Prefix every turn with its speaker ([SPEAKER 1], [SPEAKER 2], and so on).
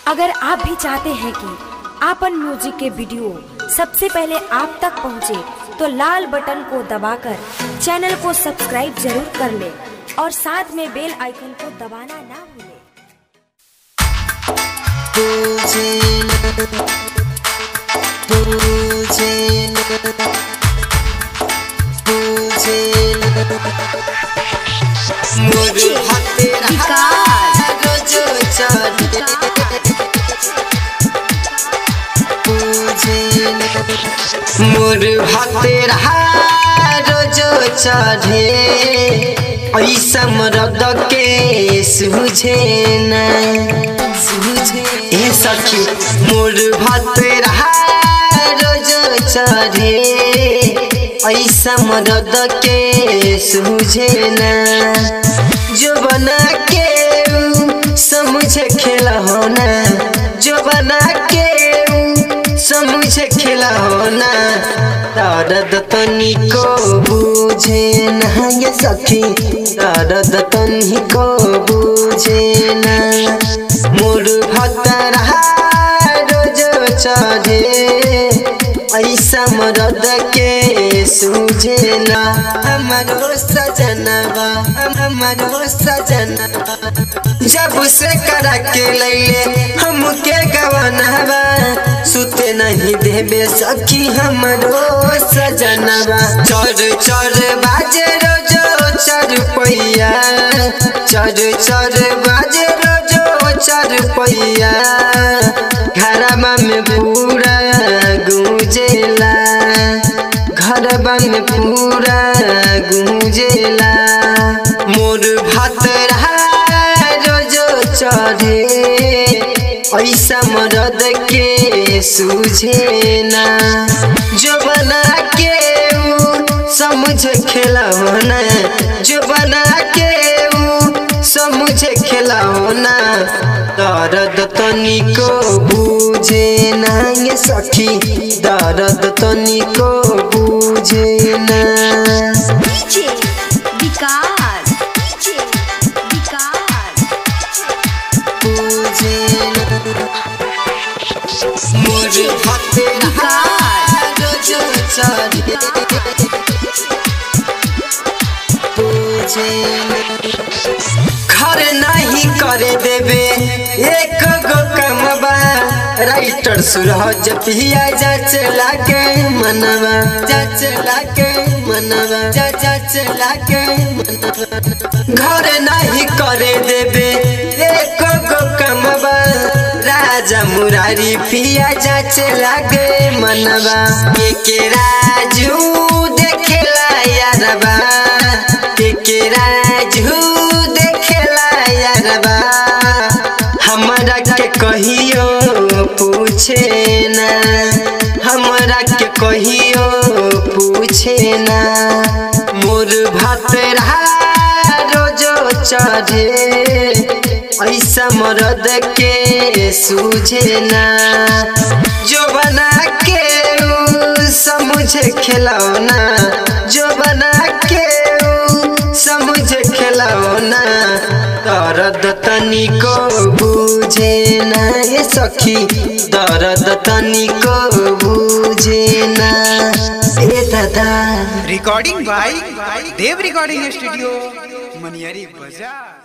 [SPEAKER 1] अगर आप भी चाहते हैं कि आपन म्यूजिक के वीडियो सबसे पहले आप तक पहुंचे, तो लाल बटन को दबाकर चैनल को सब्सक्राइब जरूर कर ले और साथ में बेल आइकन को दबाना ना भूलें।
[SPEAKER 2] मोर हाथे रोज चढ़े मोर हाथे रोज चढ़े ऐसा मरद के सूझे न सूझे ए सखी मोर हाथे रोज चढ़े ऐसा मदद के सूझे न जो बना के ऊ समझे खेला होना जो बना के ऊ समझे खेला होना दर्द तनी को बुझे न ये सखी दर्द तनी को बुझे न मोर भतरा रोज चढ़े ऐसा मरद के सूझे ना हमारो सजनवा हमारो सजनवा जब से करा के लैले हमके गवनवा सुते नहीं देबे सखी हमारो सजनवा चर चर बाजे रोजो चर पैया चर चर बाजे रोजो चर पैया घरमा में पूरा गूंजेला घरबा में पूरा गूंजेला मोर भात रोजो चढ़े ऐसा मरद के सूझे ना जो बना के ऊ समझ खेला होना जो बना के ऊ समझ खेला होना दर्द तनिको बुझे ना ये सखी दर्द तनिको बुझे ना
[SPEAKER 3] डीजे विकास डीजे विकास
[SPEAKER 2] बुझे ना मोर हाथे रोज चढ़े बुझे ना घर नहीं करे देवे एक गो कमबा राइटर सुरहज पिया जा चला के मनवा जा चला के मनवा जा जा चला के मनवा घर नहीं करे देवे एक गो कमबा राजा मुरारी पिया जा चला के मनवा के राजू देखेला यारबा के राजू देखेला यारबा हमरा के कहियो पूछे ना हमरा के कहियो पूछे ना मोर भात रोजो चढ़े ऐसा मरद के सूझे ना जो बना के ऊ समझे खिलौना जो बना के ऊ समझे खिलौना दर्द तनिको बुझे ना ये सखी दर्द तनिको बुझे ना ए दादा
[SPEAKER 4] recording by Dev recording studio Maniyari बाजार